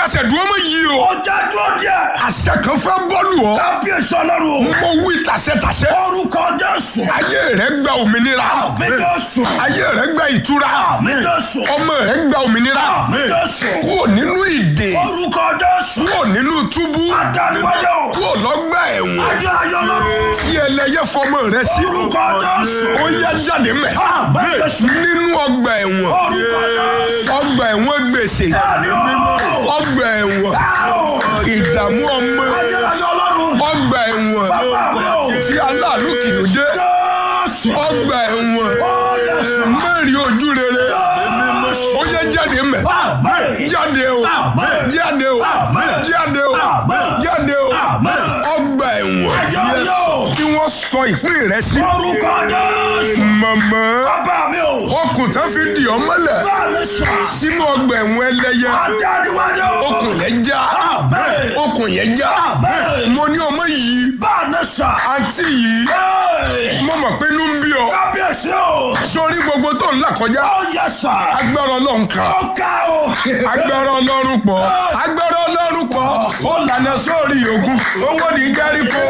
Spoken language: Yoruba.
dẹsẹ̀ dúró mọ́ yìí o. ọjà dúró díẹ̀. àṣẹ kan fẹ́ bọ́ọ̀lù ọ. kábíyèsí ọlọ́run. mo wí tàṣẹtàṣẹ. orúkọ jésù. ayé rẹ gba òmìnira. àmì jésù. ayé rẹ gba ìtura. àmì jésù. ọmọ rẹ gba òmìnira. àmì jésù. kúrò nínú ìdè. orúkọ jésù. kúrò nínú túbú. adániwáyé o. kúrò lọ́gbà ẹ̀wọ̀n. ayé ayé ọlọ́run. tí ẹlẹ́yẹ fọmọ rẹ sí. orúkọ jésù. ó yá jáde mẹ́. àmì jésù. nínú ọgbà ẹ̀wọ̀n. orúkọ jésù. ọgbà ẹ̀wọ̀n gbèsè. ẹni o. ọgbà ẹ̀wọ̀n. Áò. ìdààmú ọmọ. ayé ayé ọlọ́run. ọgbà ẹ̀wọ̀n. bàbá mi o. tí aláàánú kìlọ̀ dé. jésù. ọgbà ẹ̀wọ̀n. ó jésù. mẹ́rin ojú rere. jésù. ó yẹ jáde mẹ́. àmì. jáde o Àmín. jáde o Àmín. jáde o Àmín. jáde o Àmín. ọgbà ẹ̀wọ̀n ayé ayé o. tí wọ́n sọ ìpín rẹ sí. orúkọ jésù. mọ̀mọ́ bàbá mi o. okùn tán fi dì ọ́ mọ́lẹ̀ bá mi sọ. sínú ọgbà ẹ̀wọ̀n ẹlẹ́yẹ adániwáyé o. okùn yẹn já Àmín. okùn yẹn já Àmín. mo ní ọmọ yìí bá mi sọ. àǹtí yìí Hey. mo mọ̀ pé inú ń bí ọ kábíyèsí o. sórí gbogbo tó ń là kọjá ó yẹ sà. agbára ọlọ́run kan ó ká o. agbára ọlọ́run pọ̀ agbára ọlọ́run pọ̀ ó lànà sórí ògùn owó ní járíko